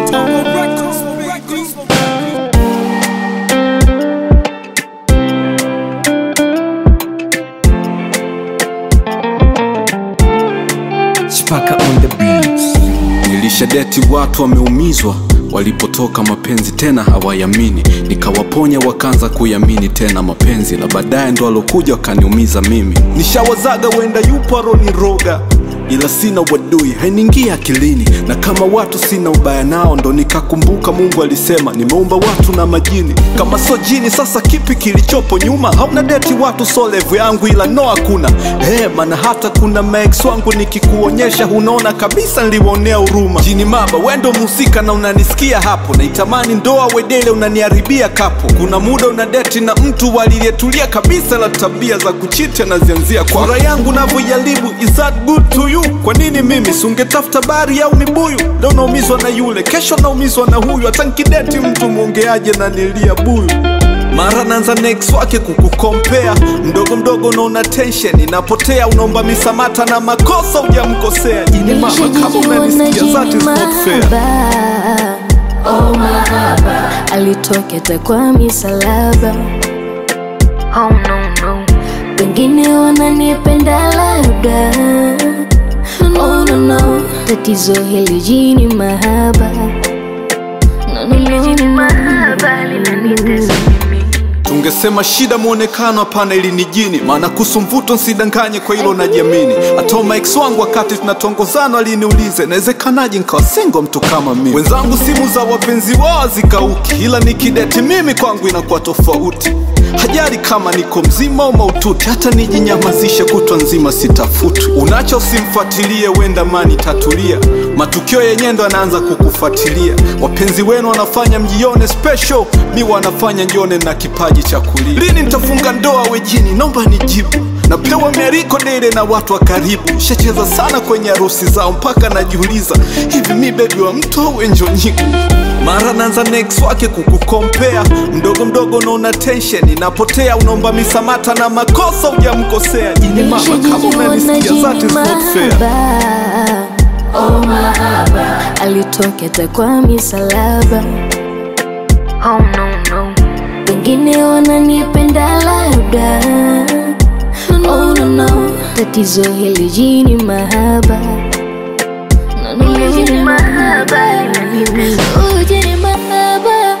Chipaka on the beats. Nilishadeti watu wameumizwa walipotoka mapenzi tena hawayamini, nikawaponya wakaanza kuyamini tena mapenzi, na baadaye ndo alokuja wakaniumiza mimi. Nishawazaga wenda yupo aroniroga ila sina wadui hainiingia akilini, na kama watu sina ubaya nao, ndo nikakumbuka Mungu alisema nimeumba watu na majini. Kama so jini, sasa kipi kilichopo nyuma? Hauna deti watu so levu yangu, ila no hakuna hey, maana hata kuna maex wangu nikikuonyesha, unaona kabisa niliwaonea huruma. Jini maba, wendo mhusika na unanisikia hapo, naitamani ndoa wedele, unaniharibia kapo. Kuna muda una deti na mtu walilietulia kabisa, la tabia za kuchiti anazianzia kwa furaha yangu navyoijaribu. Is that good to you? Kwa nini mimi sungetafuta bari au mibuyu? Leo naumizwa na yule, kesho naumizwa na huyu. Hata nkideti mtu mwongeaje na nilia buyu mara naanza next wake kukukompea mdogo mdogo, unaona tension inapotea, unaomba misamata na makosa hujamkosea. Jini mama, kama unanisikia that is not fair. Oh mahaba alitoketa kwa misalaba oh, no, no. Wengine wananipenda labda oh, no, no. Tatizo hili jini mahaba no, no, no, no. Tungesema shida mwonekano, hapana, ili ni jini. Maana kuhusu mvuto nsidanganye, kwa hilo najiamini. Hata maex wangu wakati tunatongozana aliniulize inawezekanaje nkawa single mtu kama mimi. Wenzangu simu za wapenzi wao zikauki, ila nikideti mimi kwangu inakuwa tofauti. Hajali kama niko mzima au maututi, hata nijinyamazishe kutwa nzima sitafuti. Unacho usimfuatilie, wenda mani tatulia, matukio yenyewe ndo anaanza kukufuatilia. Wapenzi wenu wanafanya mjione special, mi wanafanya njione na kipaji cha kulia. Lini nitafunga ndoa wejini? Naomba nijibu. Napewa miariko dele na watu wa karibu, shacheza sana kwenye harusi zao mpaka najiuliza hivi mi bebi wa mtu au enjo nyigu mara naanza next wake kukukompea mdogo mdogo, unaona tension inapotea, unaomba misamata na makosa hujamkosea. Jini mama, kama unanisikia that is not fair. Oh mahaba alitoketa kwa misalaba oh, no, no. Wengine wananipenda labda oh, no, no. Tatizo hili jini mahaba no, no, no, jini mahaba oh, jini mahaba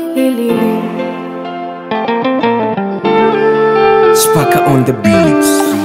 Chipaka on the beats.